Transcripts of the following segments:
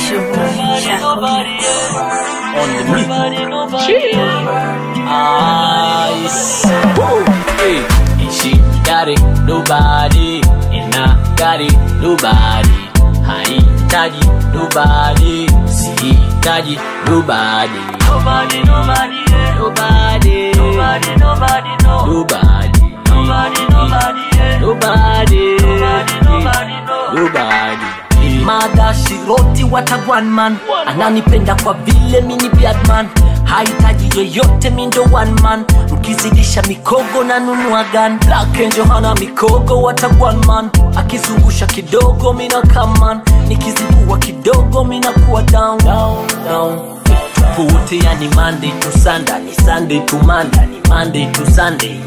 It's your boy, Jacqueline. on the beat. Ice. Woo. Hey. And she got it, nobody. And I got it, nobody. Haitaji nobody, sihitaji nobody. Nobody, nobody, yeah. nobody, nobody, nobody, no. nobody, nobody, nobody, yeah. nobody, nobody, nobody, no. nobody. mada shiroti watagwan man ananipenda kwa vile mini biadman hahitaji yeyote mindo one man mkizidisha mikogo na nunua gan Black Angel hana mikogo watagwan man akizungusha kidogo mina kaman nikizibua kidogo mina kuwa down, down, down. Puwote yani Monday to Sunday ni Sunday to Monday ni Monday to Sunday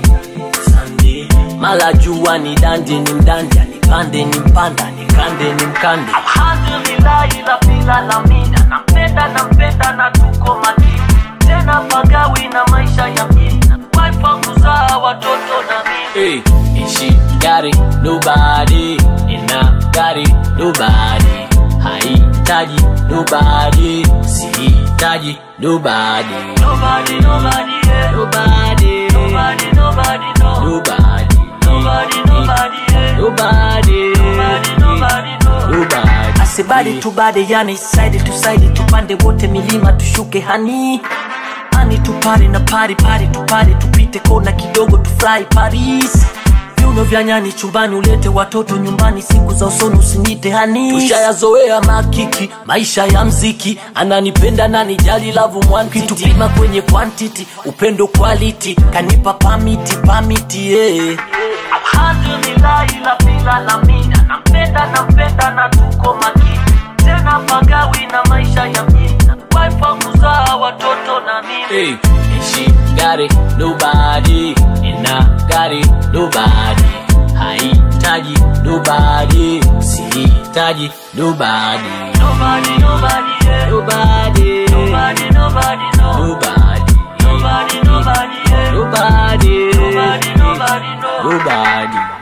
Sunday mala jua ni danje ni mdanja ni pande ni mpanda ni kande ni mkande alhamdulillahi la bila la mina nampenda nampenda na tuko makini tena pagawi na maisha ya mjini wife kuzaa watoto na mimi Hey, and she got it, nobody, and I got it, nobody. Haitaji nobody, sihitaji nobody. Nobody, nobody, yeah. nobody, nobody, nobody, no. nobody, nobody, nobody, yeah. nobody, nobody, nobody, no. nobody. asibadi tubade yani side to side tupande wote milima tushuke hani ani tupare na pari pari tupare tupite kona kidogo tufurahi paris viuno vya nyani chumbani ulete watoto nyumbani siku za usoni usinyite hani tushayazoea makiki maisha ya mziki ananipenda nani jali lavu mwankitupima kwenye quantity upendo quality kanipa pamiti pamiti yeah. alhamdulillahi la bila la mina nampenda nampenda na tuko makini tena pagawi na maisha ya mjini wife kuzaa watoto na mimi Hey, and she got it, nobody, and I got it, nobody. Haitaji nobody, sihitaji nobody. Nobody, nobody, yeah. nobody, nobody, nobody, no. nobody, nobody, nobody, yeah. nobody, nobody, nobody, no. nobody.